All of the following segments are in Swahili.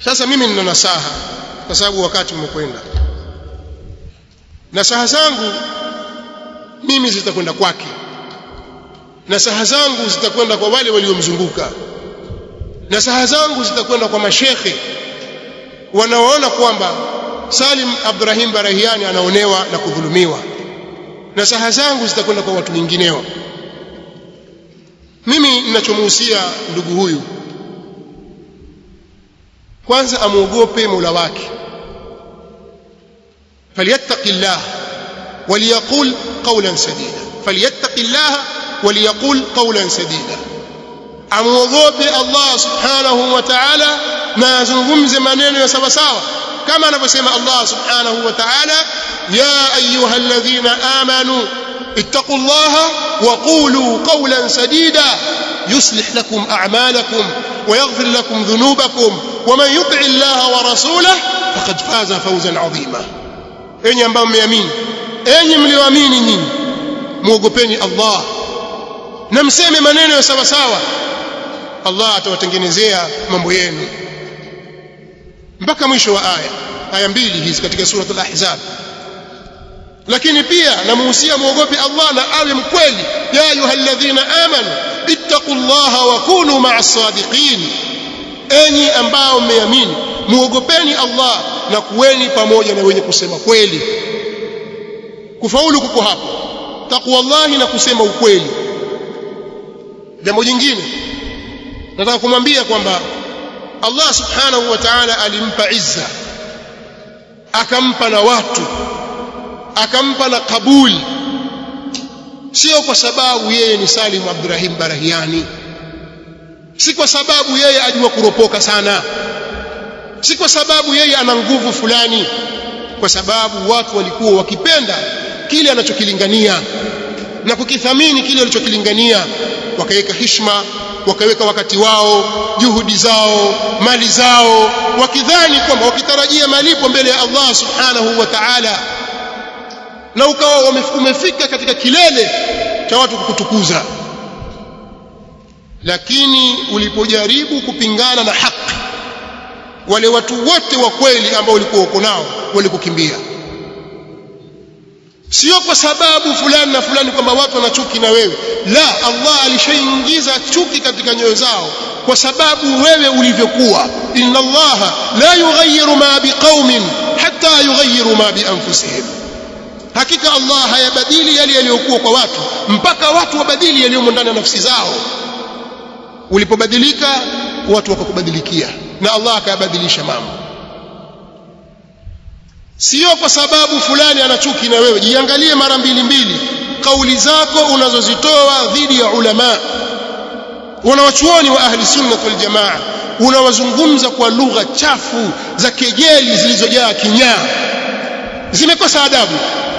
sasa mimi nina nasaha kwa sababu wakati umekwenda nasaha zangu mimi zitakwenda kwake nasaha zangu zitakwenda kwa wale waliomzunguka nasaha zangu zitakwenda kwa mashekhe wanaoona kwamba Salim Abdurrahim Barahiani anaonewa na kudhulumiwa nasaha zangu zitakwenda kwa watu wengineo mimi ninachomuhusia ndugu huyu kwanza amuogope Mola wake falyattaqillah waliyaqul qawlan sadida falyattaqillah waliyaqul qawlan sadida amuogope Allah subhanahu wa ta'ala na azungumze maneno ya sawa sawa kama anavyosema Allah subhanahu wa ta'ala ya ayyuhalladhina amanu اتقوا الله وقولوا قولا سديدا يصلح لكم أعمالكم ويغفر لكم ذنوبكم ومن يطع الله ورسوله فقد فاز فوزا عظيما enyi ambao mmeamini enyi mlioamini nyinyi muogopeni Allah na mseme maneno ya sawa sawa Allah atawatengenezea mambo yenu mpaka mwisho wa aya aya mbili hizi katika sura al-ahzab lakini pia namuhusia muogope Allah na awe mkweli ya ayyuhalladhina amanu ittaqullaha wa kunu ma'as sadiqin enyi ambao mmeamini muogopeni Allah na kuweni pamoja na wenye kusema kweli kufaulu kuko hapo taqwallahi na kusema ukweli jambo jingine nataka kumwambia kwamba Allah subhanahu wa ta'ala alimpa izza akampa na watu akampa na kabuli sio kwa sababu yeye ni Salim Abdurrahim Barahiani si kwa sababu yeye ajua kuropoka sana si kwa sababu yeye ana nguvu fulani kwa sababu watu walikuwa wakipenda kile anachokilingania na kukithamini kile alichokilingania wakaweka hishma wakaweka wakati wao juhudi zao mali zao wakidhani kwamba wakitarajia malipo mbele ya Allah subhanahu wa ta'ala na ukawa umefika katika kilele cha watu kukutukuza lakini ulipojaribu kupingana na haki wale watu wote wa kweli ambao ulikuwa uko nao walikukimbia sio kwa sababu fulani na fulani kwamba watu wana chuki na wewe la Allah alishaingiza chuki katika nyoyo zao kwa sababu wewe ulivyokuwa inna Allah la yughayyiru ma biqaumin hatta yughayyiru ma bi anfusihim hakika Allah hayabadili yale yaliyokuwa kwa watu mpaka watu wabadili yaliyomo ndani ya nafsi zao ulipobadilika watu wakakubadilikia na Allah akayabadilisha mambo sio kwa sababu fulani ana chuki na wewe jiangalie mara mbili mbili kauli zako unazozitoa dhidi ya ulama wanawachuoni wa ahli sunna wal jamaa unawazungumza kwa lugha chafu za kejeli zilizojaa kinyaa zimekosa adabu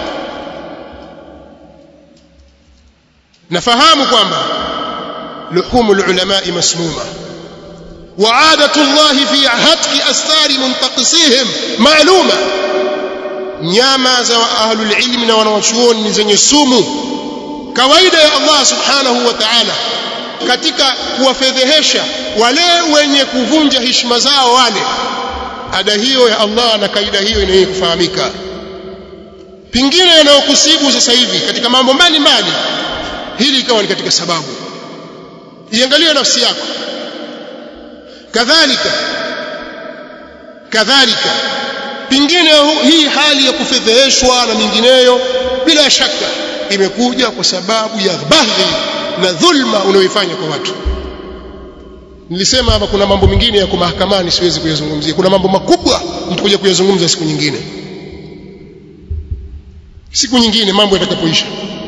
nafahamu kwamba luhumul ulama masmuma وعادة الله في هتك أستار منتقصيهم معلومة nyama za ahlul ilmi na wanawachuoni ni zenye sumu kawaida ya Allah subhanahu wa ta'ala katika kuwafedhehesha wale wenye kuvunja heshima zao wale ada hiyo ya Allah na kaida hiyo inayo kufahamika pingine yanayokusibu sasa hivi katika mambo mbalimbali hili ikawa ni katika sababu iangalie nafsi yako kadhalika kadhalika pingine hii hali ya kufedheheshwa na mingineyo bila shaka imekuja kwa sababu ya baghi na dhulma unayoifanya kwa watu nilisema hapa kuna mambo mengine yako mahakamani siwezi kuyazungumzia kuna mambo makubwa nitakuja kuyazungumza siku nyingine siku nyingine mambo yatakapoisha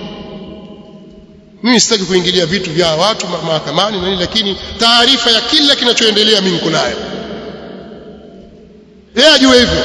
mimi sitaki kuingilia vitu vya watu mahakamani na nini lakini taarifa ya kila kinachoendelea mimi niko nayo yeye ajue hivyo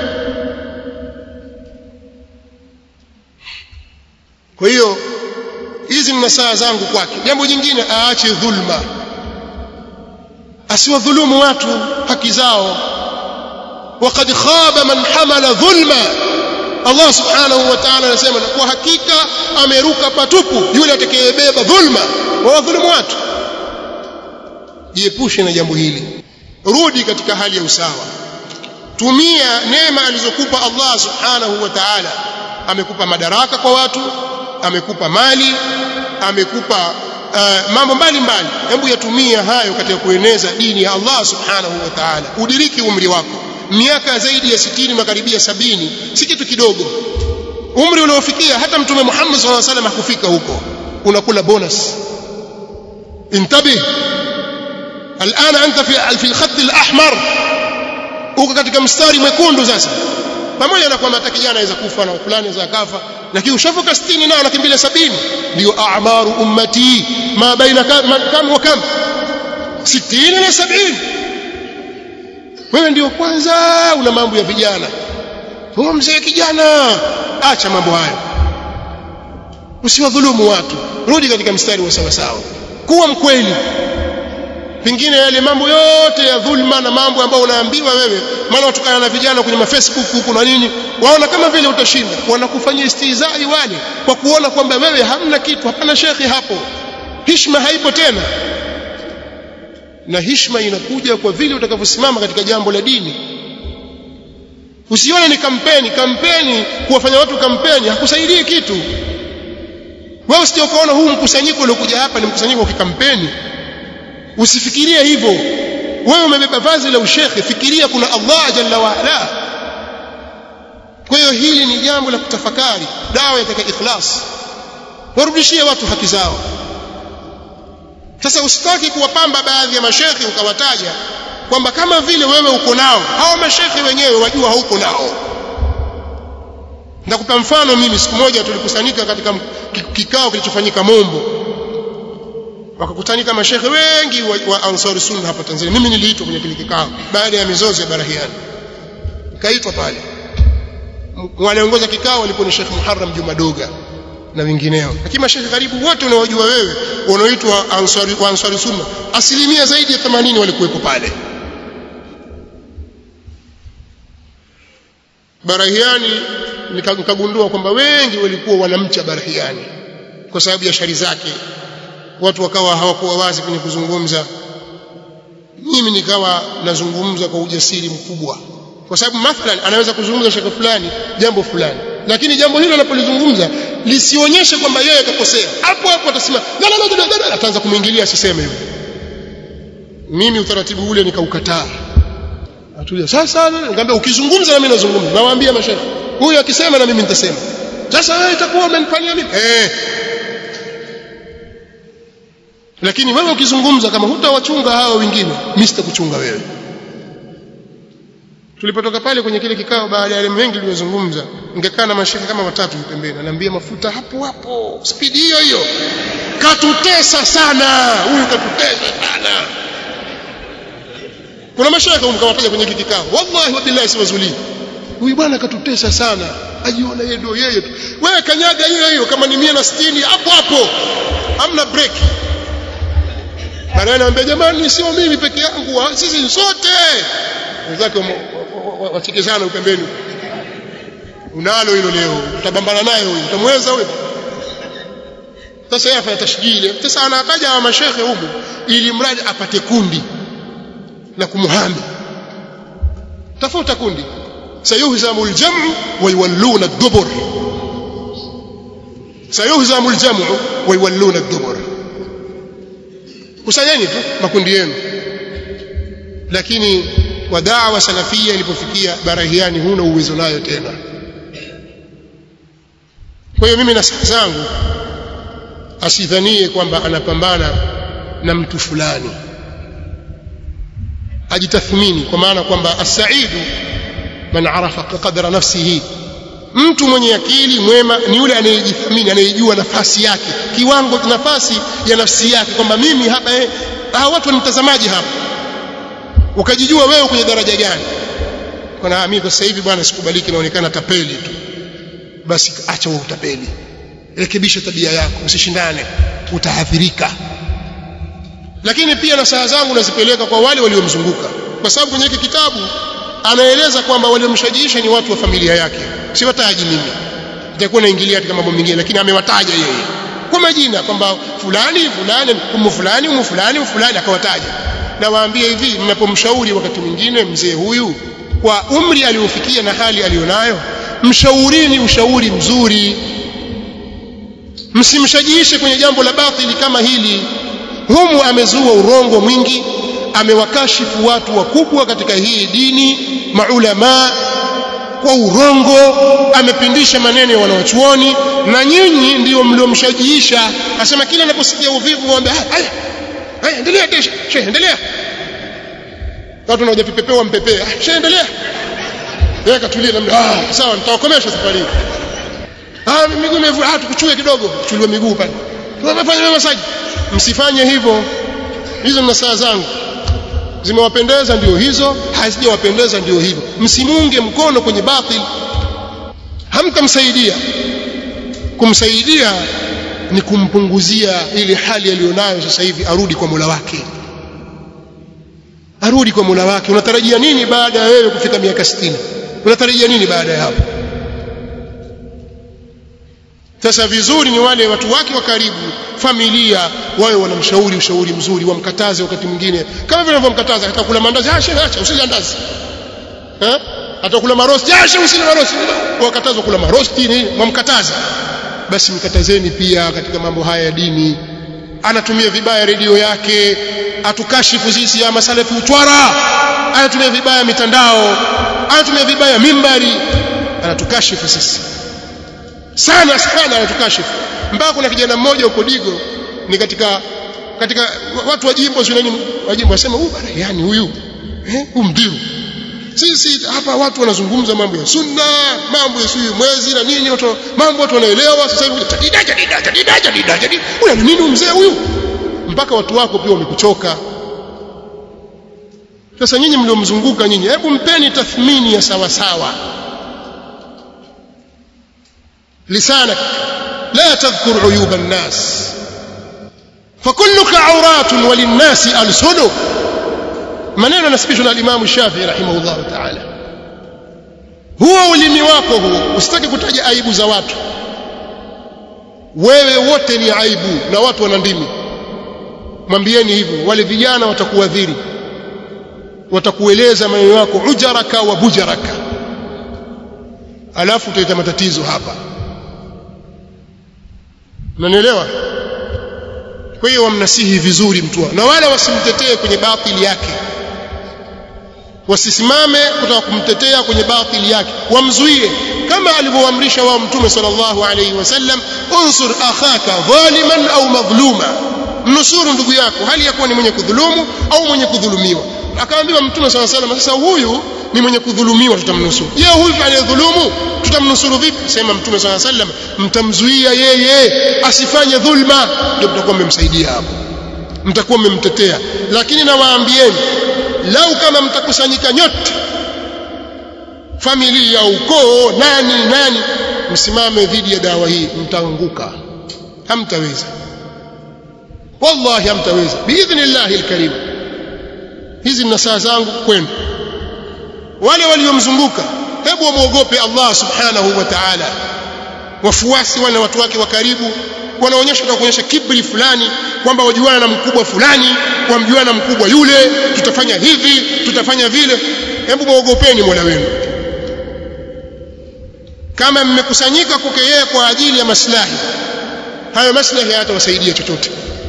kwa hiyo hizi ni nasaha zangu kwake jambo jingine aache dhulma asiwadhulumu watu haki zao وقد خاب من حمل ظلما Allah subhanahu wa ta'ala anasema na kwa hakika ameruka patupu yule atakayebeba dhulma wa wadhulumu watu jiepushe na jambo hili rudi katika hali ya usawa tumia neema alizokupa Allah subhanahu wa ta'ala amekupa madaraka kwa watu amekupa mali amekupa uh, mambo mbalimbali hebu yatumia hayo katika kueneza dini ya Allah subhanahu wa ta'ala udiriki umri wako miaka zaidi ya 60 makaribia sabini si kitu kidogo umri uliofikia hata mtume Muhammad sallallahu alaihi wasallam hakufika huko unakula bonus intabih الان انت في في الخط الاحمر uko katika mstari mwekundu sasa pamoja na kwamba hata kijana anaweza kufa na fulani anaweza kafa lakini ushavuka 60 nao nakimbilia 70 ndio a'maru ummati ma baina kam wa kam 60 na 70 wewe ndio kwanza una mambo ya vijana wewe mzee kijana acha mambo hayo usiwadhulumu watu rudi katika mstari wa sawa sawa kuwa mkweli pengine yale mambo yote ya dhulma na mambo ambayo unaambiwa wewe maana watukana na vijana kwenye mafacebook huko na nini waona kama vile utashinda wanakufanyia istihzai wale kwa kuona kwamba wewe hamna kitu hapana shekhi hapo hishma haipo tena na hishma inakuja kwa vile utakavyosimama katika jambo la dini usione ni kampeni kampeni kuwafanya watu kampeni hakusaidii kitu wewe usije ukaona huu mkusanyiko uliokuja hapa ni mkusanyiko wa kikampeni usifikirie hivyo wewe umebeba vazi la ushekhe fikiria kuna Allah jalla wa ala kwa hiyo hili ni jambo la kutafakari dawa yataka ikhlas warudishie watu haki zao sasa usitaki kuwapamba baadhi ya mashekhe ukawataja kwamba kama vile wewe uko nao hao mashekhe wenyewe wajua hauko nao nitakupa mfano mimi siku moja tulikusanyika katika kikao kilichofanyika Mombo wakakutanika mashekhe wengi wa, wa Ansari Sunna hapa Tanzania mimi niliitwa kwenye kile kikao baada ya mizozo ya Barahiani nikaitwa pale wanaongoza kikao walikuwa ni Sheikh Muharram Juma Doga na wengineo lakini mashekhe karibu wote unaojua wewe wanaoitwa Ansari wa Ansari Sunna asilimia zaidi ya 80 walikuwepo pale Barahiani nikagundua kwamba wengi walikuwa wanamcha Barahiani kwa sababu ya shari zake watu wakawa hawakuwa wazi kwenye kuzungumza mimi nikawa nazungumza kwa ujasiri mkubwa kwa sababu mathalan anaweza kuzungumza shaka fulani jambo fulani lakini jambo hilo anapolizungumza lisionyeshe kwamba yeye akakosea hapo hapo atasema la la la la ataanza kumwingilia asiseme hivyo mimi utaratibu ule nikaukataa atulia sasa nikamwambia ukizungumza na mimi nazungumza nawaambia mashaikh huyu akisema na mimi nitasema sasa wewe itakuwa umenifanyia mimi eh lakini wewe ukizungumza kama hutawachunga hao wengine mimi sitakuchunga wewe tulipotoka pale kwenye kile kikao baada ya yale mengi tuliyozungumza ningekaa na mashaka kama watatu pembeni ananiambia mafuta hapo hapo spidi hiyo hiyo katutesa sana huyu katutesa sana kuna mashaka mkawataja kwenye kile kikao wallahi wabillahi siwazuli huyu bwana katutesa sana ajiona yeye ndio yeye tu wewe kanyaga hiyo hiyo kama ni 160 hapo hapo hamna break baadaye anambia jamani sio mimi peke yangu sisi sote wenzake wachekeshana upembeni unalo hilo leo utabambana naye huyu utamweza huyo sasa yeye afanya tashjili sasa anataja wa mashekhe huko ili mradi apate kundi la kumuhami tafuta kundi sayuhzamu aljamu wa yuwalluna ad-dubur sayuhzamu aljamu wa yuwalluna ad-dubur kusanyeni tu makundi yenu lakini kwa da'wa salafia ilipofikia barahiani huna uwezo nayo tena kwa hiyo mimi na saha zangu asidhanie kwamba anapambana na mtu fulani ajitathmini kwa maana kwamba as-sa'idu man arafa qadra nafsihi mtu mwenye akili mwema ni yule anayejithamini anayejua nafasi yake kiwango nafasi ya nafsi yake kwamba mimi hapa eh, hawa watu wanitazamaji hapa ukajijua wewe kwenye daraja gani kuna mimi kwa sasa hivi bwana sikubaliki naonekana tapeli tu basi acha wewe utapeli rekebisha tabia yako usishindane utaathirika lakini pia na saa zangu nazipeleka kwa wale waliomzunguka kwa sababu kwenye hiki kitabu anaeleza kwamba waliomshajiisha ni watu wa familia yake siwataji mimi itakuwa naingilia katika mambo mengine lakini amewataja yeye kwa majina kwamba fulani fulani umu fulani umu fulani umu fulani akawataja nawaambia hivi mnapomshauri wakati mwingine mzee huyu kwa umri aliofikia na hali alionayo mshaurini ushauri mzuri msimshajiishe kwenye jambo la batili kama hili humu amezua urongo mwingi amewakashifu watu wakubwa katika hii dini maulamaa kwa urongo amepindisha maneno ya wanawachuoni na nyinyi ndio mliomshajiisha asema kila anaposikia uvivu mwambie haya haya endelea shehe endelea watu wanaoja vipepeo mpepee shehe endelea yeye katulia namna ah sawa nitawakomesha safari hii ah miguu imevu ah tukuchue kidogo kuchuliwa miguu pale tunafanya masaji msifanye hivyo hizo ni saa zangu zimewapendeza ndio hizo hazijawapendeza ndio hivyo msimunge mkono kwenye batil hamtamsaidia kumsaidia ni kumpunguzia ile hali aliyonayo sasa hivi arudi kwa Mola wake arudi kwa Mola wake unatarajia nini baada ya wewe kufika miaka 60 unatarajia nini baada ya hapo sasa vizuri ni wale watu wake wa karibu familia wawe wanamshauri ushauri mzuri wamkataze wakati mwingine kama vile wanavyomkataza hata kula mandazi ah shehe acha usile mandazi eh hata kula marosti ah shehe usile marosti wakatazwa kula marosti ni wamkataza basi mkatazeni pia katika mambo haya ya dini anatumia vibaya redio yake atukashifu sisi ya masalafi utwara anatumia vibaya mitandao anatumia vibaya mimbari anatukashifu sisi sana sana anatukashifu mpaka kuna kijana mmoja huko Digo ni katika katika watu wa jimbo sio nini wa jimbo wasema huyu bana yani huyu eh huyu mdiru sisi hapa watu wanazungumza mambo ya sunna mambo ya suyu mwezi na nini watu mambo watu wanaelewa sasa hivi jadida jadida jadida jadida jadida una nini mzee huyu mpaka watu wako pia wamekuchoka sasa nyinyi mliomzunguka nyinyi hebu mpeni tathmini ya sawa sawa lisanak لا تذكر عيوب الناس فكلك عورات وللناس ألسن maneno yanasibishwa na alimamu shafii rahimahullahu taala huo ulimi wako huo usitaki kutaja aibu za watu wewe wote ni aibu na watu wana ndimi mwambieni hivyo wale vijana watakuadhiri watakueleza maneno yako ujaraka wa bujaraka alafu utaleta matatizo hapa unanielewa kwa hiyo wamnasihi vizuri mtu na wala wasimtetee kwenye batili yake wasisimame kutaka kumtetea kwenye batili yake wamzuie kama alivyoamrisha wao mtume sallallahu alayhi wasallam unsur akhaka dhaliman au madhluma mnusuru ndugu yako hali yakuwa ni mwenye kudhulumu au mwenye kudhulumiwa akaambiwa mtume sallallahu alayhi wasallam sasa huyu ni mwenye kudhulumiwa tutamnusuru je huyu anayedhulumu tutamnusuru vipi sema mtume sallallahu alayhi wasallam mtamzuia yeye asifanye dhulma ndio mtakuwa mmemsaidia hapo mtakuwa mmemtetea lakini nawaambieni lau kama mtakusanyika nyote familia ukoo nani nani msimame dhidi ya dawa hii mtaanguka hamtaweza wallahi hamtaweza biidhnillahi alkarim hizi ni saa zangu kwenu wale waliomzunguka hebu wamwogope Allah subhanahu wa ta'ala wafuasi wana watu wake wa karibu wanaonyesha na kuonyesha kibri fulani kwamba wajuana na mkubwa fulani wamjuana na mkubwa yule tutafanya hivi tutafanya vile hebu muogopeni Mola wenu kama mmekusanyika kwake yeye kwa ajili ya maslahi hayo maslahi hayatawasaidia chochote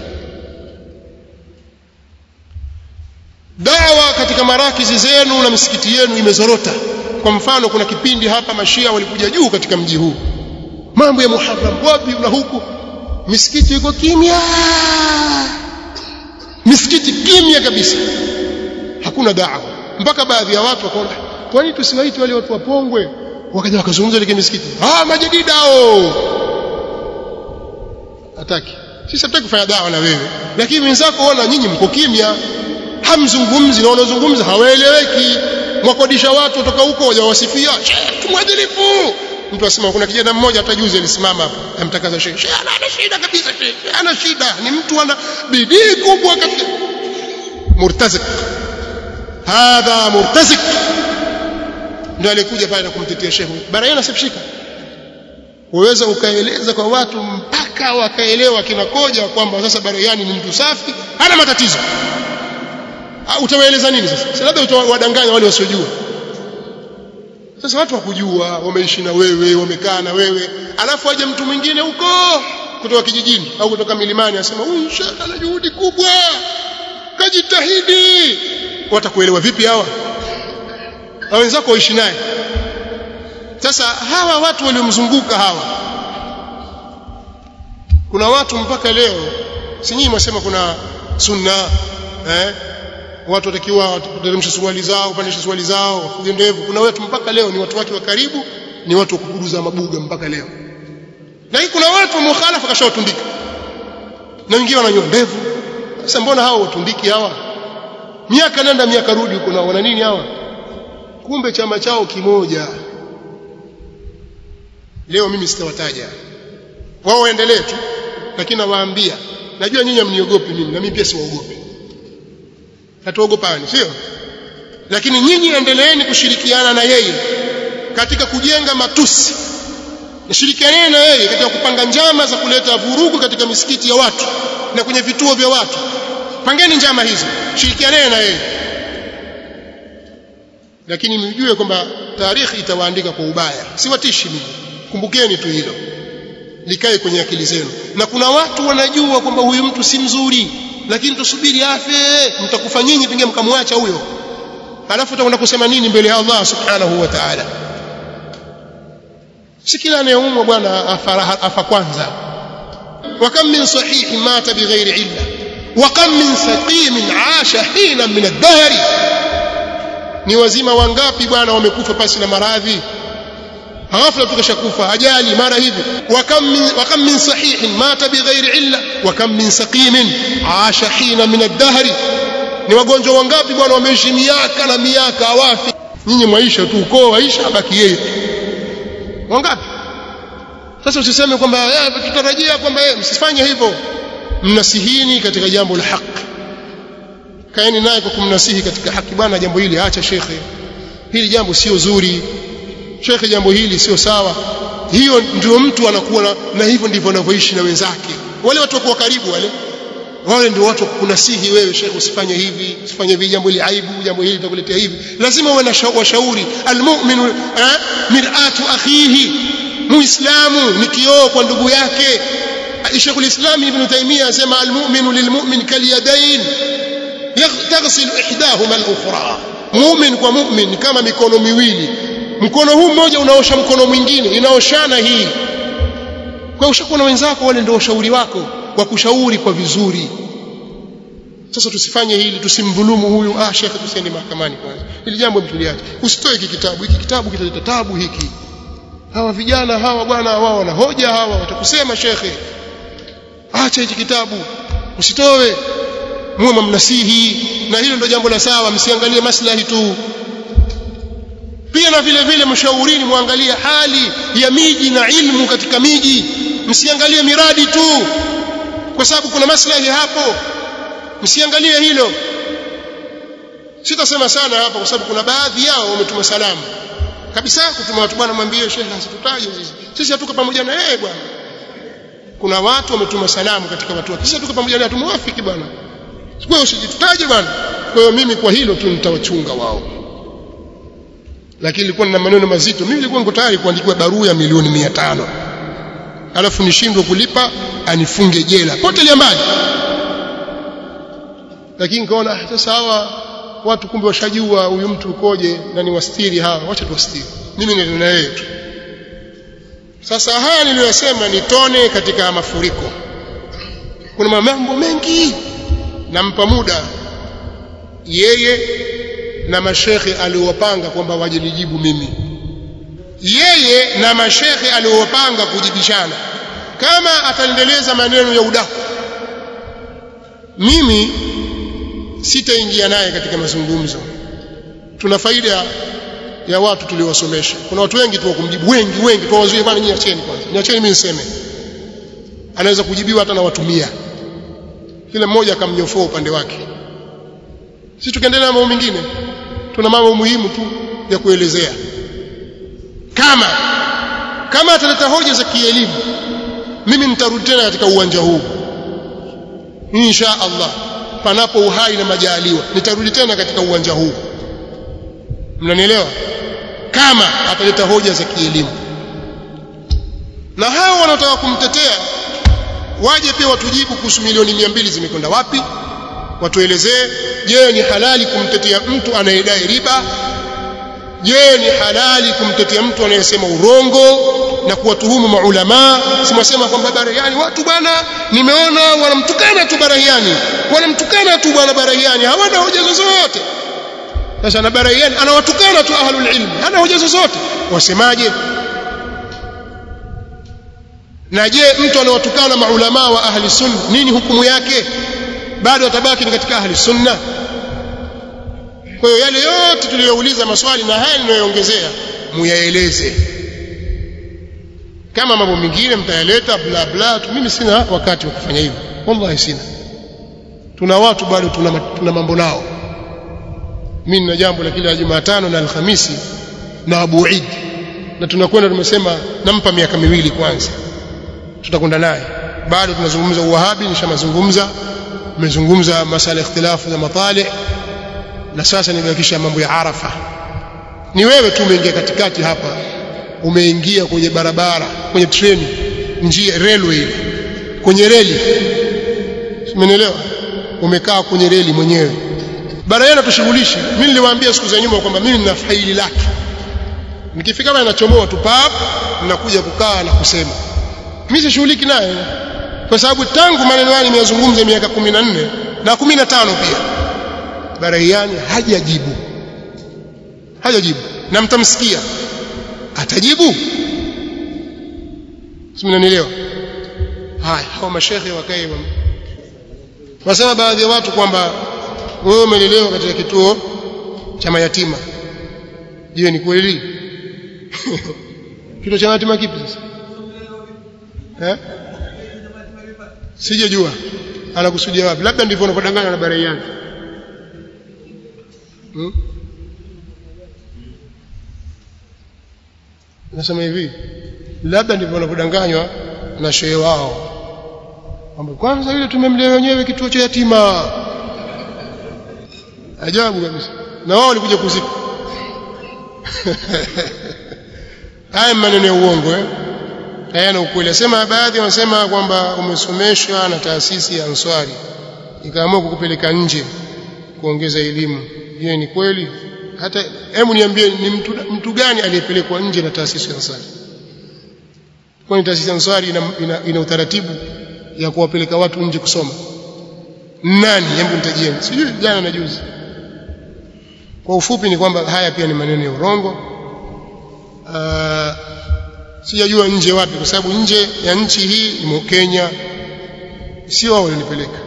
dawa katika marakizi zenu na misikiti yenu imezorota kwa mfano kuna kipindi hapa mashia walikuja juu katika mji huu mambo ya muharram wapi na huku misikiti iko kimya misikiti kimya kabisa hakuna dawa mpaka baadhi ya watu wakaona kwani tusiwaite wale watu wapongwe wakaja wakazungumza ile misikiti ah majadidao hataki sisi hatutaki kufanya dawa na wewe lakini wenzako ona nyinyi mko kimya hamzungumzi na wanaozungumza hawaeleweki mwakodisha watu kutoka huko wajawasifia tumwadilifu mtu asema kuna kijana mmoja hata juzi alisimama hapo amtakaza shehe shehe ana shida kabisa shehe ana shida ni mtu ana bidii kubwa katika murtazik hadha murtazik ndio alikuja pale na kumtetea shehe barayana sifshika uweza ukaeleza kwa watu mpaka wakaelewa kinakoja kwamba sasa Barayani ni mtu safi hana matatizo utawaeleza nini sasa labda utawadanganya wale wasiojua sasa watu wakujua wameishi na wewe wamekaa na wewe alafu aje mtu mwingine huko kutoka kijijini au kutoka milimani asema huyu shekhe ana juhudi kubwa kajitahidi watakuelewa vipi hawa na wenzako waishi naye sasa hawa watu waliomzunguka hawa kuna watu mpaka leo si nyinyi mwasema kuna sunna eh watu watakiwa wateremshe suruali zao upandishe suruali zao wafuge ndevu kuna watu mpaka leo ni watu wake wa karibu ni watu wa kuburuza mabuga mpaka leo lakini kuna watu mukhalafa kashawatundika na wengine wananyoa ndevu sasa mbona hao watundiki hawa miaka nenda miaka rudi huko na wana nini hawa kumbe chama chao kimoja leo mimi sitawataja wao waendelee tu lakini nawaambia najua nyinyi mniogopi mimi na mimi pia siwaogopi hatuogopani sio lakini nyinyi endeleeni kushirikiana na yeye katika kujenga matusi nishirikianeni na yeye katika kupanga njama za kuleta vurugu katika misikiti ya watu na kwenye vituo vya watu pangeni njama hizo shirikianeni na yeye lakini mjue kwamba taarikhi itawaandika kwa ubaya siwatishi mimi kumbukeni tu hilo likae kwenye akili zenu na kuna watu wanajua kwamba huyu mtu si mzuri lakini tusubiri afe mtakufa nyinyi pengine mkamwacha huyo alafu utakwenda kusema nini mbele ya Allah subhanahu wa ta'ala si kila anayeumwa bwana afa, afa kwanza wa kam min sahihin mata bighairi illa wa kam min saqimin asha hina min ad-dahr ni wazima wangapi bwana wamekufa pasi na maradhi ghafla tukashakufa ajali mara hivi wa kam min wa kam min sahihin mata bighairi illa wa kam min saqimin asha hina min ad-dahr ni wagonjwa wangapi bwana wameishi miaka na miaka hawafi nyinyi mwaisha tu ukoo waisha baki yeye wangapi sasa usiseme kwamba tutarajia kwamba msifanye hivyo mnasihini katika jambo la haki kaeni naye kwa kumnasihi katika haki bwana jambo hili acha shekhe hili jambo sio zuri shekhe jambo hili sio sawa hiyo ndio mtu anakuwa na, na hivyo ndivyo anavyoishi na wenzake wale watu wako karibu wale wale ndio watu kunasihi wewe shekhe usifanye hivi usifanye hivi jambo hili aibu jambo hili litakuletea hivi lazima uwe na washauri almu'minu eh, mir'atu akhihi muislamu ni kioo kwa ndugu yake Sheikh al-Islam Ibn Taymiyyah asema almu'minu lilmu'min kalyadayn taghsilu ihdahuma al-ukhra mu'min kwa mu'min kama mikono miwili mkono huu mmoja unaosha mkono mwingine inaoshana hii kwa ushakuwa na wenzako wale ndio washauri wako wa kushauri kwa vizuri sasa tusifanye hili tusimdhulumu huyu ah shekhe tusiende mahakamani kwanza hili jambo mtuliache usitoe hiki kitabu hiki kitabu kitaleta tabu hiki hawa vijana hawa bwana wao wana hoja hawa watakusema shekhe acha hiki kitabu usitoe muwe mnasihi na hilo ndio jambo la sawa msiangalie maslahi tu pia na vile vile mshaurini muangalie hali ya miji na ilmu katika miji msiangalie miradi tu kwa sababu kuna maslahi hapo msiangalie hilo sitasema sana hapa kwa sababu kuna baadhi yao wametuma salamu kabisa kutuma watu bwana mwambie shehe asitutaje sisi sisi hatuko pamoja na yeye bwana kuna watu wametuma salamu katika watu wake sisi hatuko pamoja naye tumwafiki bwana kwa hiyo usijitutaje bwana kwa hiyo mimi kwa hilo tu nitawachunga wao lakini nilikuwa nina maneno mazito mimi nilikuwa niko tayari kuandikiwa barua ya milioni 500 alafu nishindwe kulipa anifunge jela potelea mbali lakini nikaona sasa hawa watu kumbe washajua huyu mtu ukoje na ni wastiri hawa wacha tuwastiri mimi ndio na yeye tu sasa haya niliyosema ni tone katika mafuriko kuna mambo mengi nampa muda yeye na mashekhe aliowapanga kwamba wajinijibu mimi yeye na mashekhe aliowapanga kujibishana kama ataendeleza maneno ya udaku mimi sitaingia naye katika mazungumzo tuna faida ya watu tuliowasomesha kuna watu wengi tu kumjibu wengi wengi tuwazuie bwana nyinyi acheni kwanza niacheni mimi niseme anaweza kujibiwa hata na watu mia kila mmoja akamnyofoa upande wake sisi tukaendelea na mambo mengine tuna mambo muhimu tu ya kuelezea kama kama ataleta hoja za kielimu mimi nitarudi tena katika uwanja huu insha Allah panapo uhai na majaliwa nitarudi tena katika uwanja huu mnanielewa kama ataleta hoja za kielimu na hao wanaotaka kumtetea waje pia watujibu kuhusu milioni mia mbili zimekwenda wapi watuelezee je ni halali kumtetea mtu anayedai riba je ni halali kumtetea mtu anayesema urongo na kuwatuhumu maulamaa simwasema kwamba barahiani watu bwana nimeona wanamtukana tu barahiani wanamtukana tu bwana barahiani hawana hoja zozote sasa na barahiani anawatukana tu ahlul ilmi hana hoja zozote wasemaje na je mtu anawatukana maulamaa wa ahli sunna nini hukumu yake bado atabaki ni katika ahli sunna kwa hiyo yale yote tuliyouliza maswali na haya ninayoongezea muyaeleze kama mambo mengine mtayaleta bla bla tu mimi sina wakati wa kufanya hivyo wallahi sina tuna watu bado tuna, tuna mambo nao mimi nina jambo la kila Jumatano na Alhamisi na Abu Eid na tunakwenda tumesema nampa miaka miwili kwanza tutakwenda naye bado tunazungumza uwahabi nishamazungumza nimezungumza masala ikhtilafu za matali na sasa nimebakisha mambo ya Arafa ni wewe tu umeingia katikati hapa umeingia kwenye barabara kwenye treni njia railway kwenye reli umenielewa umekaa kwenye reli mwenyewe bara yana tushughulishi mimi niliwaambia siku za nyuma kwamba mimi nina faili lake nikifika hapa ninachomoa tu pap ninakuja kukaa na kusema mimi sishughuliki naye kwa sababu tangu maneno haya nimeyazungumza miaka 14 na 15 pia Barahiani hajajibu hajajibu na mtamsikia atajibu simnanielewa haya hao mashekhe wakae wasema baadhi ya watu kwamba wewe umelelewa katika kituo cha mayatima je ni kweli kituo cha mayatima kipi sasa eh sijajua anakusudia wapi labda ndivyo unapodanganya na Barahiani hmm? nasema hivi labda ndivyo wanavyodanganywa na shehe wao kwamba kwanza ile tumemlea wenyewe kituo cha yatima ajabu kabisa na wao walikuja kuzika haya maneno ya uongo eh hayana ukweli asema baadhi wanasema kwamba umesomeshwa na taasisi ya Answari ikaamua kukupeleka nje kuongeza elimu je ni kweli hata hebu niambie ni mtu, mtu gani aliyepelekwa nje na taasisi ya Ansari kwani taasisi ya Ansari ina, ina, ina utaratibu ya kuwapeleka watu nje kusoma nani hebu nitajieni sijui jana na juzi kwa ufupi ni kwamba haya pia ni maneno ya urongo uh, sijajua nje wapi kwa sababu nje ya nchi hii imo Kenya sio wao walionipeleka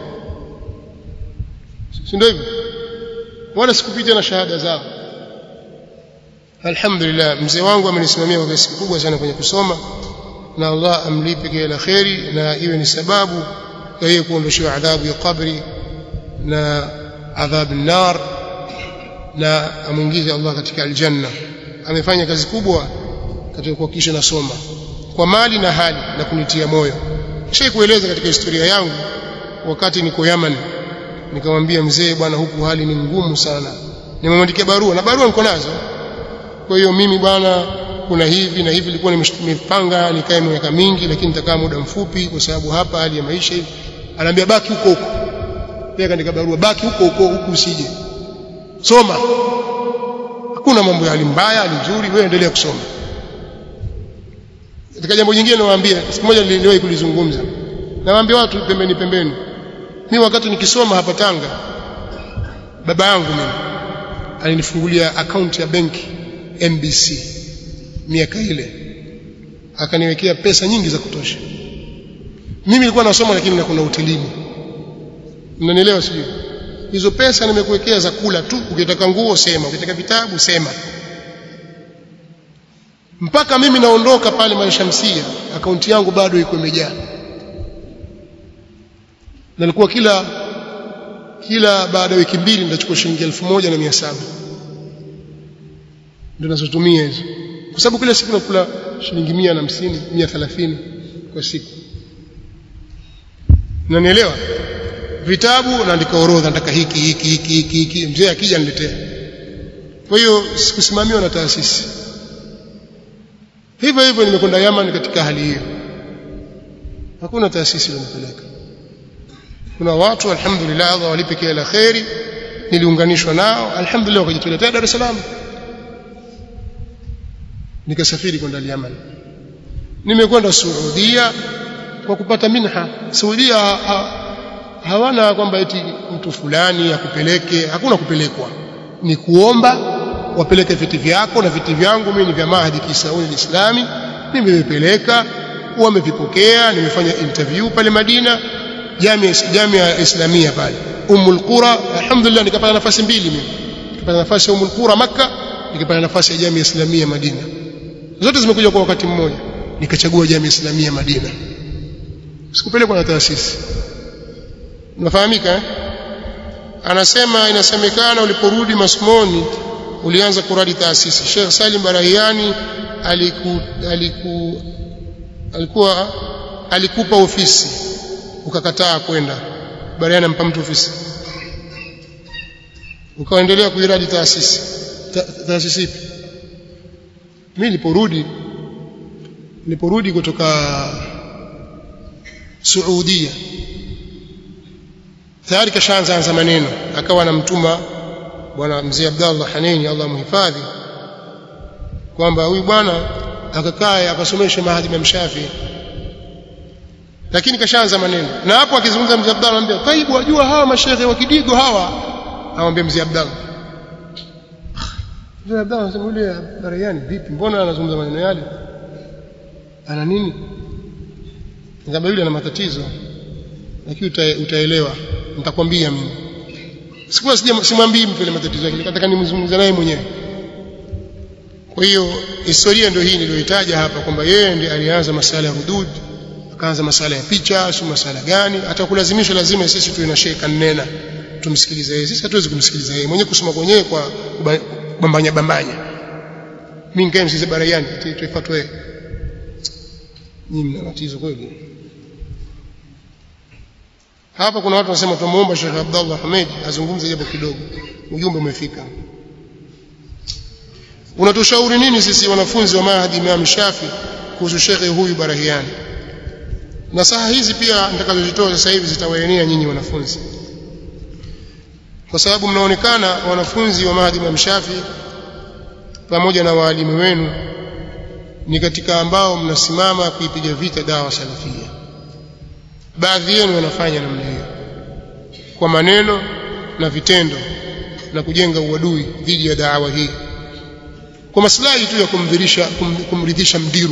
si ndio hivyo wala sikupita na shahada zao alhamdulillah mzee wangu amenisimamia kwa kiasi kikubwa sana kwenye kusoma na Allah amlipe kila kheri na iwe ni sababu ya yeye kuondoshewa adhabu ya kabri na adhabu nar na amwingize Allah katika aljanna amefanya kazi kubwa katika kuhakikisha nasoma kwa mali na hali na kunitia moyo kisha kueleza katika historia yangu wakati niko Yaman nikamwambia mzee bwana huku hali ni ngumu sana nimemwandikia barua na barua niko nazo kwa hiyo mimi bwana kuna hivi na hivi nilikuwa nimepanga nikae miaka mingi lakini nitakaa muda mfupi kwa sababu hapa hali ya maisha hivi anaambia baki huko huko pia kaandika barua baki huko huko huku usije soma hakuna mambo ya hali mbaya hali nzuri wewe endelea kusoma katika jambo jingine nawaambia siku moja niliwahi kulizungumza nawaambia watu pembeni pembeni mimi wakati nikisoma hapa Tanga baba yangu mimi alinifungulia akaunti ya benki MBC miaka ile akaniwekea pesa nyingi za kutosha mimi nilikuwa nasoma lakini na kuna hotelini mnanielewa sijui hizo pesa nimekuwekea za kula tu ukitaka nguo sema ukitaka vitabu sema mpaka mimi naondoka pale Malishamsia akaunti yangu bado iko imejaa nalikuwa kila kila baada ya wiki mbili nitachukua shilingi elfu moja na mia saba ndio nazotumia hizo kwa sababu kila siku nakula shilingi mia na hamsini mia thelathini kwa siku nanielewa vitabu naandika orodha nataka hiki hiki hiki hiki hiki mzee akija niletea kwa hiyo sikusimamiwa na taasisi hivyo hivyo nimekwenda Yaman katika hali hiyo hakuna taasisi iliyonipeleka kuna watu alhamdulillah Allah walipe kila la kheri niliunganishwa nao alhamdulillah wakajitolea Dar es Salaam nikasafiri kwenda Yaman nimekwenda Saudia kwa kupata minha Saudia ha, hawana kwamba eti mtu fulani akupeleke hakuna kupelekwa ni kuomba wapeleke viti vyako na viti vyangu mimi ni vya Mahdi Kisauni Islami nimevipeleka wamevipokea nimefanya interview pale Madina jamia jamia islamia pale Ummul Qura alhamdulillah nikapata nafasi mbili mimi nikapata nafasi ya Ummul Qura Makka nikapata nafasi ya jamia islamia Madina zote zimekuja kwa wakati mmoja nikachagua jamia islamia Madina sikupelekwa na taasisi unafahamika eh? anasema inasemekana uliporudi masomoni ulianza kuradi taasisi Sheikh Salim Barahiani aliku, aliku, alikuwa alikupa ofisi ukakataa kwenda Barahiani ampa mtu ofisi ukaendelea kuiradi taasisi Ta, taasisi ipi mimi niliporudi niliporudi kutoka Saudia tayari kashaanza anza maneno akawa anamtuma bwana mzee Abdallah Haneni Allah mhifadhi kwamba huyu bwana akakae akasomesha mahadi Imam Shafi lakini kashaanza maneno na hapo akizungumza mzee Abdallah anambia taibu wajua hawa mashehe wa kidigo hawa amwambia mzee Abdallah mzee Abdallah anasema yule Bariani vipi mbona anazungumza maneno yale ana nini ngamba yule ana matatizo lakini uta, utaelewa nitakwambia mimi sikuwa simwambii mtu ile matatizo yake nataka nimzungumze naye mwenyewe kwa hiyo historia ndio hii niliyoitaja hapa kwamba yeye ndiye alianza masala ya hudud akaanza masala ya picha si masala gani hata kulazimisha lazima sisi tuwe na sheka nena tumsikilize yeye sisi hatuwezi kumsikiliza yeye mwenyewe kusoma kwenyewe kwa bambanya bambanya mimi nikae msikize barayani tuifuatwe yeye nyinyi mna tatizo kweli hapa kuna watu wanasema tumuomba Sheikh Abdullah Hamid azungumze japo kidogo ujumbe umefika unatushauri nini sisi wanafunzi wa Mahdi Imam Shafi kuhusu Sheikh huyu Barahiani na saa hizi pia nitakazozitoa sasa hivi zitawaenea nyinyi wanafunzi kwa sababu mnaonekana wanafunzi wa Mahdi Imam Shafi pamoja na waalimu wenu ni katika ambao mnasimama kuipiga vita dawa salafia baadhi yenu wanafanya namna hiyo kwa maneno na vitendo na kujenga uadui dhidi ya daawa hii kwa maslahi tu ya kumdhirisha kum, kumridhisha mdiru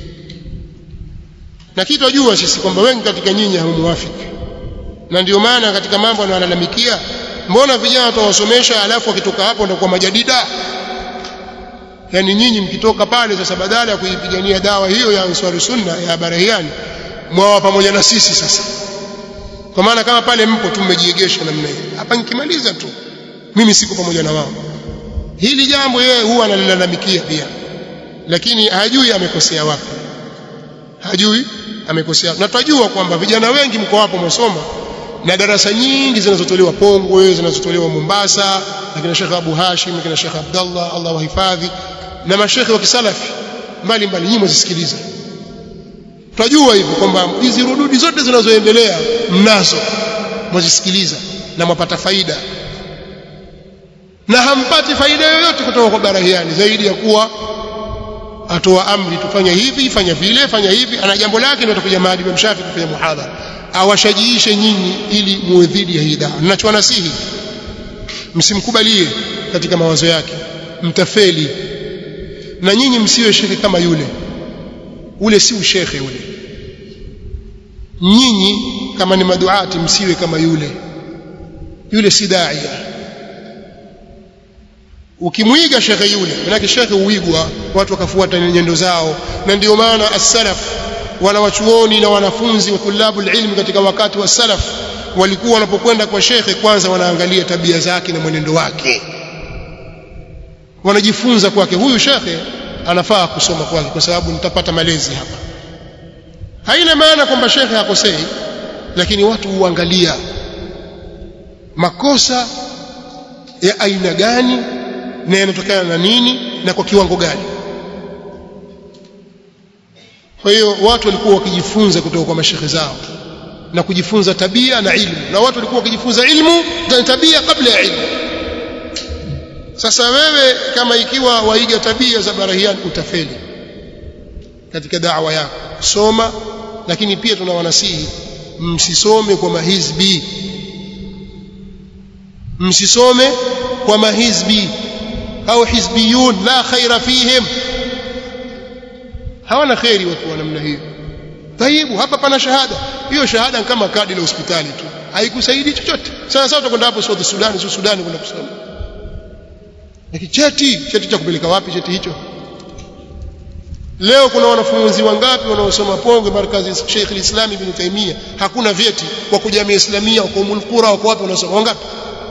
na kitu ajua sisi kwamba wengi katika nyinyi hammuafiki na ndio maana katika mambo anayolalamikia mbona vijana tuwasomesha alafu wakitoka hapo ndio kwa majadida yani nyinyi mkitoka pale sasa badala ya kuipigania dawa hiyo ya Ansari Sunna ya Barahiani mwawa pamoja na sisi sasa kwa maana kama pale mpo tumejiegesha namna hiyo hapa nikimaliza tu mimi siko pamoja na wao hili jambo yeye huwa analilalamikia pia lakini hajui amekosea wapi hajui amekosea na tunajua kwamba vijana wengi mko hapo msoma na darasa nyingi zinazotolewa Pongwe zinazotolewa Mombasa na kina Sheikh Abu Hashim kina Sheikh Abdullah Allah wahifadhi na mashekhe wa kisalafi mbali mbali nyinyi mzisikiliza tunajua hivyo kwamba hizi rududi zote zinazoendelea mnazo mwazisikiliza na mwapata faida na hampati faida yoyote kutoka kwa Barahiani zaidi ya kuwa atoa amri tufanye hivi fanya vile fanya hivi ana jambo lake ndio atakuja Mahdi bin Shafi kufanya muhadhara awashajiishe nyinyi ili muwe dhidi ya hii dawa ninachowasihi msimkubalie katika mawazo yake mtafeli na nyinyi msiwe shekhe kama yule ule si ushekhe ule nyinyi kama ni maduati msiwe kama yule yule si daia ukimwiga shekhe yule manake shekhe uigwa watu wakafuata nyendo zao na ndio maana as-salaf wanawachuoni na wanafunzi wa tulabu ilmi katika wakati wa salaf walikuwa wanapokwenda kwa shekhe kwanza wanaangalia tabia zake na mwenendo wake wanajifunza kwake huyu shekhe anafaa kusoma kwake kwa sababu nitapata malezi hapa haina maana kwamba shekhe hakosei lakini watu huangalia makosa ya aina gani na yanatokana na nini na kwa kiwango gani kwa hiyo watu walikuwa wakijifunza kutoka kwa mashekhe zao na kujifunza tabia na ilmu na watu walikuwa wakijifunza ilmu na tabia kabla ya ilmu sasa wewe kama ikiwa waiga tabia za barahiani utafeli katika da'wa yako soma lakini pia tunawanasihi msisome kwa mahizbi msisome kwa mahizbi au hizbiyun la khaira fihim hawana khairi watu wa namna hiyo taibu hapa pana shahada hiyo shahada kama kadi la hospitali tu haikusaidii chochote sana sana utakwenda hapo South Sudan sio Sudan kwenda kusoma lakini cheti cheti cha kupeleka wapi cheti hicho leo kuna wanafunzi wangapi wanaosoma Pongwe markazi Sheikh al-Islam Ibn Taymiyyah hakuna vyeti kwa kujamii Islamia kwa Ummul Qura wako wapi wanaosoma wangapi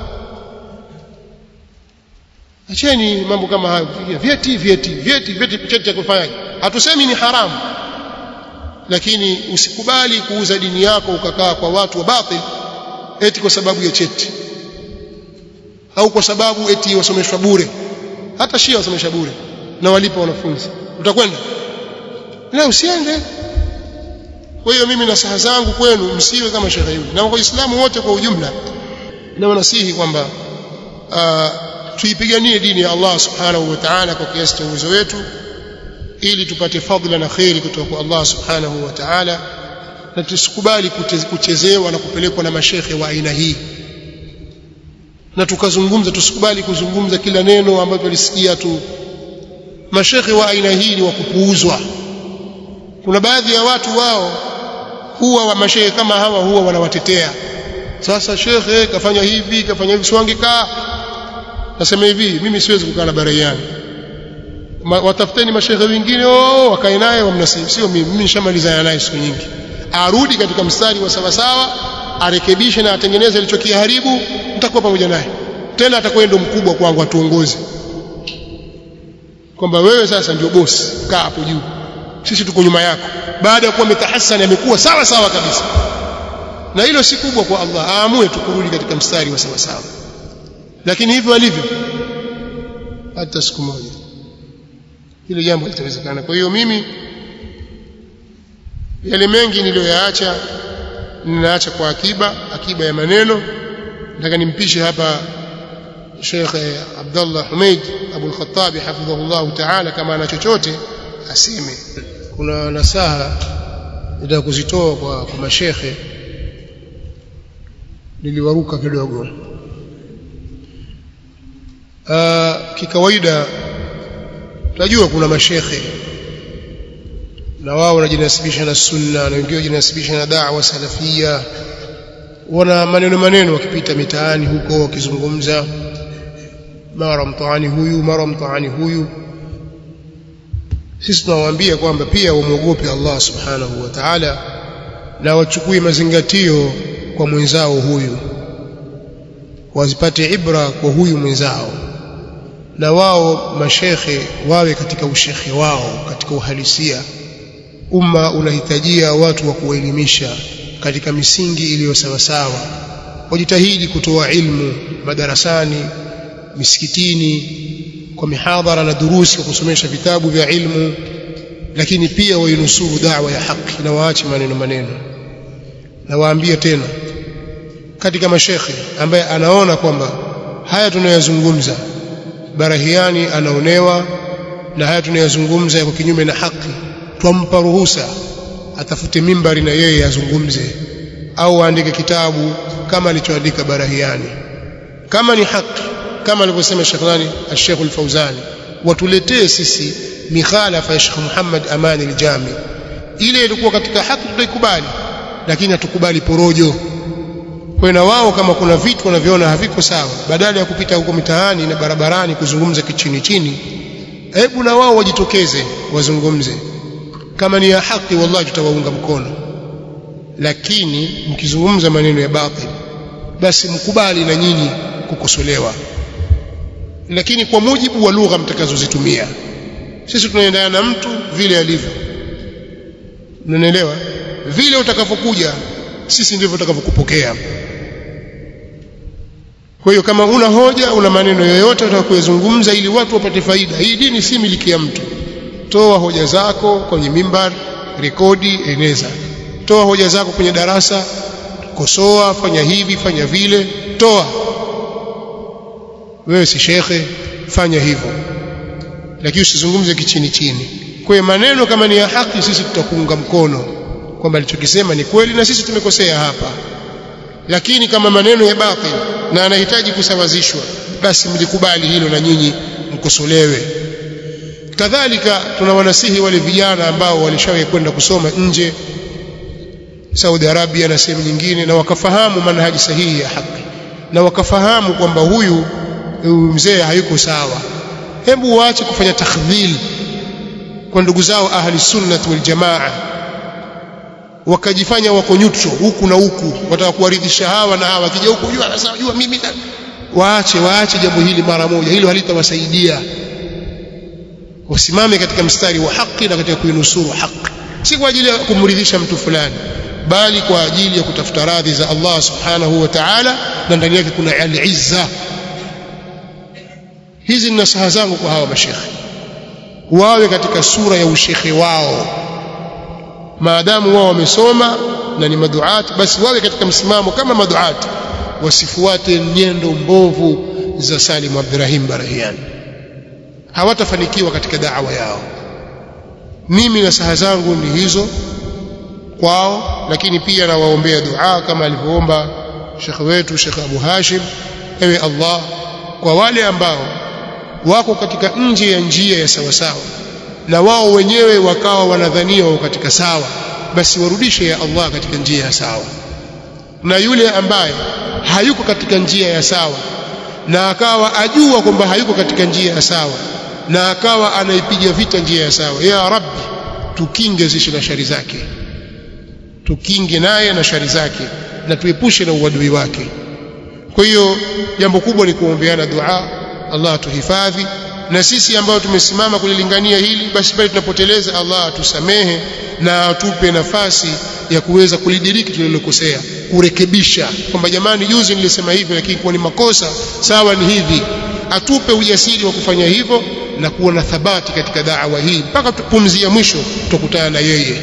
acheni mambo kama hayo vyeti vyeti vyeti vyeti cheti cha kufanya hatusemi ni haramu lakini usikubali kuuza dini yako ukakaa kwa watu wa batil eti kwa sababu ya cheti au kwa sababu eti wasomeshwa bure hata shia wasomesha bure na walipa wanafunzi utakwenda la usiende kwa hiyo mimi nasaha zangu kwenu msiwe kama shekhe yule na waislamu wote kwa ujumla na wanasihi kwamba tuipiganie dini ya Allah subhanahu wa ta'ala kwa kiasi cha uwezo wetu ili tupate fadhila na khairi kutoka kwa Allah subhanahu wa ta'ala na tusikubali kuchezewa na kupelekwa na mashekhe wa aina hii na tukazungumza tusikubali kuzungumza kila neno ambalo tulisikia tu mashekhe wa aina hii ni wa kupuuzwa kuna baadhi ya watu wao huwa wa mashekhe kama hawa huwa wanawatetea sasa shekhe kafanya hivi kafanya hivi siwangekaa nasema hivi mimi siwezi kukaa na baraiani Ma, watafuteni mashekhe wengine oh wakae naye wamnasihi sio mimi mimi nishamalizana naye siku nyingi arudi katika mstari wa sawa sawa arekebishe na atengeneze alichokiharibu nitakuwa pamoja naye tena atakuwa ndo mkubwa kwangu atuongoze kwamba wewe sasa ndio bosi kaa hapo juu sisi tuko nyuma yako baada ya kuwa mitahasani amekuwa sawa sawa kabisa na hilo si kubwa kwa Allah aamue tukurudi katika mstari wa sawa sawa lakini hivyo alivyo hata siku moja hilo jambo litawezekana kwa hiyo mimi yale mengi niliyoyaacha ninaacha kwa akiba akiba ya maneno nataka nimpishe hapa Sheikh Abdullah Humeid Abu al-Khattab hafidhahullah ta'ala kama ana chochote aseme kuna nasaha nitaka kuzitoa kwa, kwa mashekhe niliwaruka kidogo uh, kikawaida tunajua kuna mashekhe na wao wanajinasibisha na sunna na wengine wanajinasibisha na da'wa salafia wana maneno maneno wakipita mitaani huko wakizungumza mara mtaani huyu mara mtaani huyu sisi tunawaambia kwamba pia wamwogope Allah subhanahu wa ta'ala na wachukue mazingatio kwa mwenzao huyu wazipate ibra kwa huyu mwenzao na wao mashekhe wawe katika ushekhe wao katika uhalisia umma unahitajia watu wa kuelimisha katika misingi iliyo sawasawa wajitahidi kutoa ilmu madarasani misikitini kwa mihadhara na durusi kwa kusomesha vitabu vya ilmu lakini pia wainusuru da'wa ya haki na waache maneno maneno na waambie tena katika mashekhe ambaye anaona kwamba haya tunayozungumza barahiani anaonewa na haya tunayozungumza yako kinyume na haki twampa ruhusa atafute mimbari na yeye azungumze au aandike kitabu kama alichoandika barahiani kama ni haki kama alivyosema Sheikh nani Sheikh Al-Fauzani watuletee sisi mikhalafa ya Sheikh Muhammad Amani al-Jami ile ilikuwa katika haki tutaikubali lakini hatukubali porojo kwa na wao kama kuna vitu wanavyoona haviko sawa badala ya kupita huko mitaani na barabarani kuzungumza kichini chini hebu na wao wajitokeze wazungumze kama ni ya haki wallahi tutawaunga mkono lakini mkizungumza maneno ya batil basi mkubali na nyinyi kukosolewa lakini kwa mujibu wa lugha mtakazozitumia sisi tunaendana na mtu vile alivyo unanielewa vile utakavyokuja sisi ndivyo tutakavyokupokea kwa hiyo kama una hoja una maneno yoyote unataka kuyazungumza ili watu wapate faida hii dini si miliki ya mtu toa hoja zako kwenye mimbar rekodi eneza toa hoja zako kwenye darasa kosoa fanya hivi fanya vile toa wewe si shekhe fanya hivyo lakini usizungumze kichini chini kwa hiyo maneno kama ni ya haki sisi tutakuunga mkono kwamba alichokisema ni kweli na sisi tumekosea hapa lakini kama maneno ya batil na anahitaji kusawazishwa basi mlikubali hilo na nyinyi mkosolewe kadhalika tunawanasihi wale vijana ambao walishawahi kwenda kusoma nje Saudi Arabia na sehemu nyingine na wakafahamu manhaji sahihi ya haki na wakafahamu kwamba huyu mzee hayuko sawa hebu waache kufanya takhdhil kwa ndugu zao ahli sunnah wal jamaa wakajifanya wako neutral huku na huku wataka kuwaridhisha hawa na hawa kija huku jua anasema jua mimi waache waache jambo hili mara moja hilo halitawasaidia wasimame katika mstari wa haki na katika kuinusuru haki si kwa ajili ya kumridhisha mtu fulani bali kwa ajili ya kutafuta radhi za Allah subhanahu wa ta'ala na ndani yake kuna al-izza hizi ni nasaha zangu kwa hawa mashekhe wawe katika sura ya ushekhe wao maadamu wao wamesoma na ni maduati basi wawe katika msimamo kama maduati wasifuate nyendo mbovu za Salim Abdurrahim Barahian hawatafanikiwa katika da'wa yao mimi nasaha zangu ni hizo kwao lakini pia nawaombea dua kama alivyoomba shekhe wetu Sheikh Abu Hashim ewe Allah kwa wale ambao wako katika nje ya njia ya sawa sawa na wao wenyewe wakawa wanadhania wao katika sawa basi warudishe ya Allah katika njia ya sawa na yule ambaye hayuko katika njia ya sawa na akawa ajua kwamba hayuko katika njia ya sawa na akawa anaipiga vita njia ya sawa ya rabbi tukinge zishi na shari zake tukinge naye na shari zake na tuepushe na uadui wake kwa hiyo jambo kubwa ni kuombeana dua Allah atuhifadhi na sisi ambao tumesimama kulilingania hili basi pale tunapoteleza Allah atusamehe na atupe nafasi ya kuweza kulidiriki tulilokosea kurekebisha kwamba jamani juzi nilisema hivi lakini kwa ni makosa sawa ni hivi atupe ujasiri wa kufanya hivyo na kuwa na thabati katika da'wa hii mpaka tupumzia mwisho tutakutana na yeye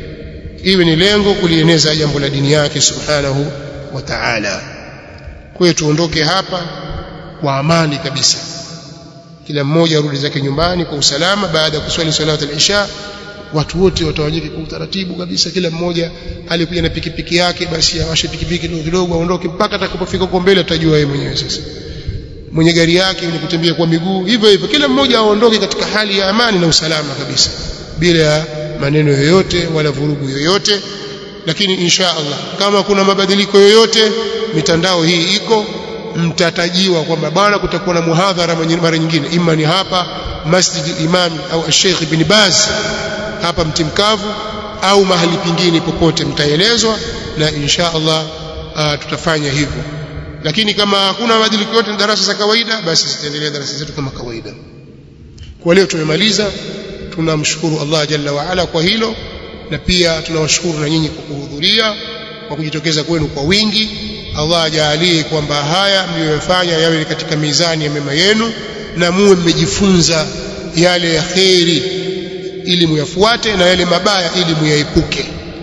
iwe ni lengo kulieneza jambo la dini yake subhanahu wa ta'ala kwa hiyo tuondoke hapa kwa amani kabisa kila mmoja arudi zake nyumbani kwa usalama baada ya kuswali salatu al-isha watu wote watawanyike kwa utaratibu kabisa kila mmoja alikuja na pikipiki yake basi awashe pikipiki kidogo kidogo aondoke mpaka atakapofika huko mbele atajua yeye mwenyewe sasa mwenye gari yake ni kutembea kwa miguu hivyo hivyo kila mmoja aondoke katika hali ya amani na usalama kabisa bila ya maneno yoyote wala vurugu yoyote lakini insha Allah kama kuna mabadiliko yoyote mitandao hii iko mtatajiwa kwamba bwana kutakuwa na muhadhara mara nyingine ima ni hapa Masjid al-Imam au Sheikh Ibn Baz hapa Mtimkavu au mahali pingine popote mtaelezwa na insha Allah uh, tutafanya hivyo lakini kama hakuna mabadiliko yote darasa za kawaida basi zitaendelea darasa zetu kama kawaida kwa leo tumemaliza tunamshukuru Allah jalla wa ala kwa hilo na pia tunawashukuru na nyinyi kwa kuhudhuria kwa kujitokeza kwenu kwa wingi Allah ajalie kwamba haya mliyofanya yawe katika mizani ya mema yenu na muwe mmejifunza yale ya kheri ili muyafuate na yale mabaya ili muyaepuke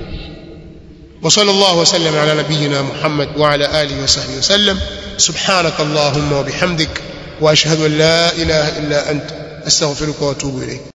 وصلى الله وسلم على نبينا محمد وعلى آله وصحبه وسلم سبحانك اللهم وبحمدك وأشهد أن لا إله إلا أنت أستغفرك وأتوب إليك